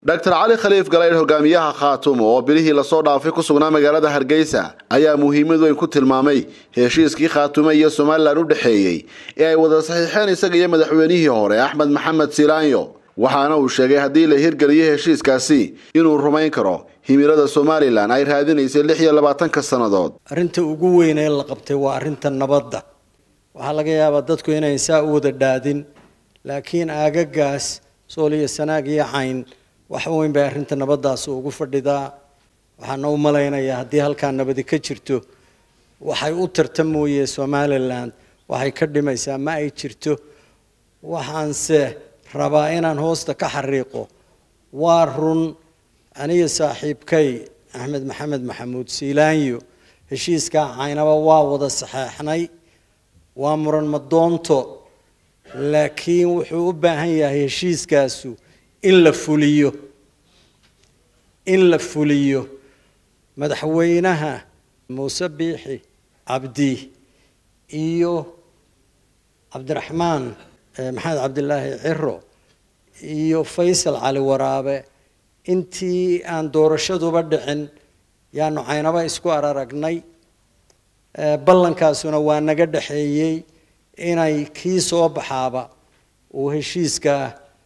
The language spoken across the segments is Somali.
dr cali khaliif galaydh hogaamiyaha khaatumo oo bilihii lasoo dhaafay ku sugnaa magaalada hargeysa ayaa muhiimad weyn ku tilmaamay heshiiskii khaatume iyo somalilan u dhexeeyey ee ay wada saxiixeen isaga iyo madaxweynihii hore axmed maxamed silaanyo waxaana uu sheegay haddii la hirgeliyo heshiiskaasi inuu rumayn karo himilada somalilan ay raadinaysay lix iyo labaatanka sannadood arrinta ugu weyn ee la qabtay waa arrinta nabadda waxaa laga yaabaa dadku inayn saa u wada dhaadin laakiin aagagaas sool iyo sanaag iyo cayn wax weyn bay arrinta nabaddaas ugu fadhidaa waxaana u malaynayaa haddii halkaa nabadi ka jirto waxay u tarta mooye somalilan waxay ka dhimaysaa ma ay jirto waxaanse rabaa inaan hoosta ka xariiqo waa run aniga saaxiibkay axmed maxamed maxamuud siilaanyo heshiiskaa caynaba waa wada saxeexnay waa muran madoonto laakiin wuxuu u baahan yahay heshiiskaasu in la fuliyo in la fuliyo madaxweynaha muuse biixi cabdi iyo cabdiraxmaan maxamed cabdilaahi ciro iyo faysal cali waraabe intii aan doorashaduba dhicin yaanu caynaba isku araragnay ballankaasuna waa naga dhexeeyey inay kii soo baxaaba uu heshiiskaa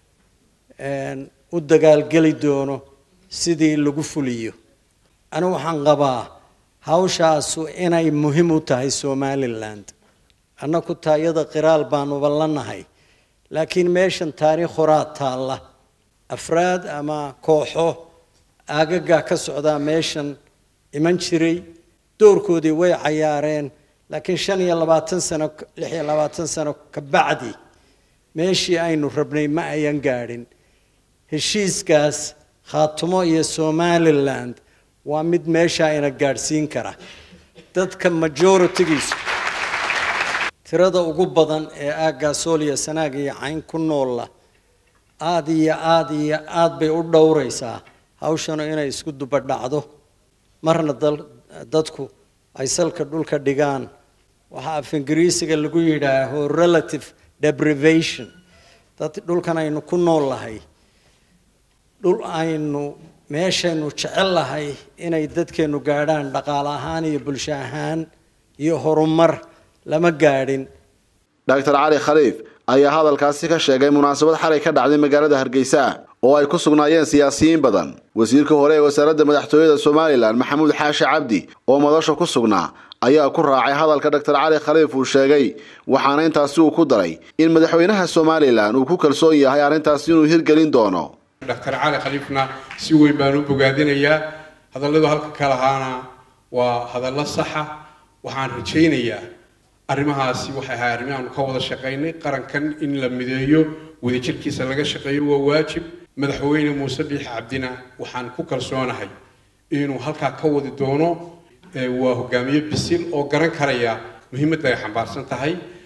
u dagaalgeli doono sidii lagu fuliyo anigu waxaan qabaa hawshaasu inay muhiim u tahay somaliland annaku taayada qiraal baanuba la nahay laakiin meeshan taariikh horaa taalla afraad ama kooxo aagagaa ka socdaa meeshan iman jiray doorkoodii way cayaareen laakiin shan iyo labaatan sano lix iyo labaatan sano ka bacdi meeshii aynu rabnay ma ayan gaadhin heshiiskaas khaatumo iyo somaliland waa mid meeshaa ina gaadhsiin kara dadka majoritigiisu tirada ugu badan ee aaggaa sool iyo sanaag iyo cayn ku noolla aada iyo aada iyo aada bay u dhowraysaa hawshanu inay isku dubadhacdo marna dadku ay salka dhulka dhigaan waxaa af ingiriisiga lagu yidhaaho relative deprivation dad dhulkan aynu ku nool lahay dhul aynu meeshaynu jecel lahay inay dadkeenu gaadhaan dhaqaale ahaan iyo bulsho ahaan iyo horumar lama gaadhin dr cali khaliif ayaa hadalkaasi ka sheegay munaasabad xalay ka dhacday magaalada hargeysa oo ay ku sugnaayeen siyaasiyiin badan wasiirka hore ee wasaaradda madaxtooyada somalilan maxamuud xaashi cabdi oo madasha ku sugnaa ayaa ku raacay hadalka dr cali khaliif uu sheegay waxaana intaasi uu ku daray in madaxweynaha somalilan uu ku kalsoon yahay arrintaasi inuu hirgelin doono dr cali khaliifna si weyn baan u bogaadinayaa hadalladu halka ka lahaana waa hadallo saxa waxaan rajaynayaa arrimahaasi waxay ahay arrimi aanu ka wada shaqaynay qarankan in la mideeyo wadajirkiisa laga shaqeeyo waa waajib madaxweyne muuse biixi cabdina waxaan ku kalsoonahay inuu halkaa ka wadi doono waa hogaamiye bisil oo garan karaya muhiimadda ay xambaarsan tahay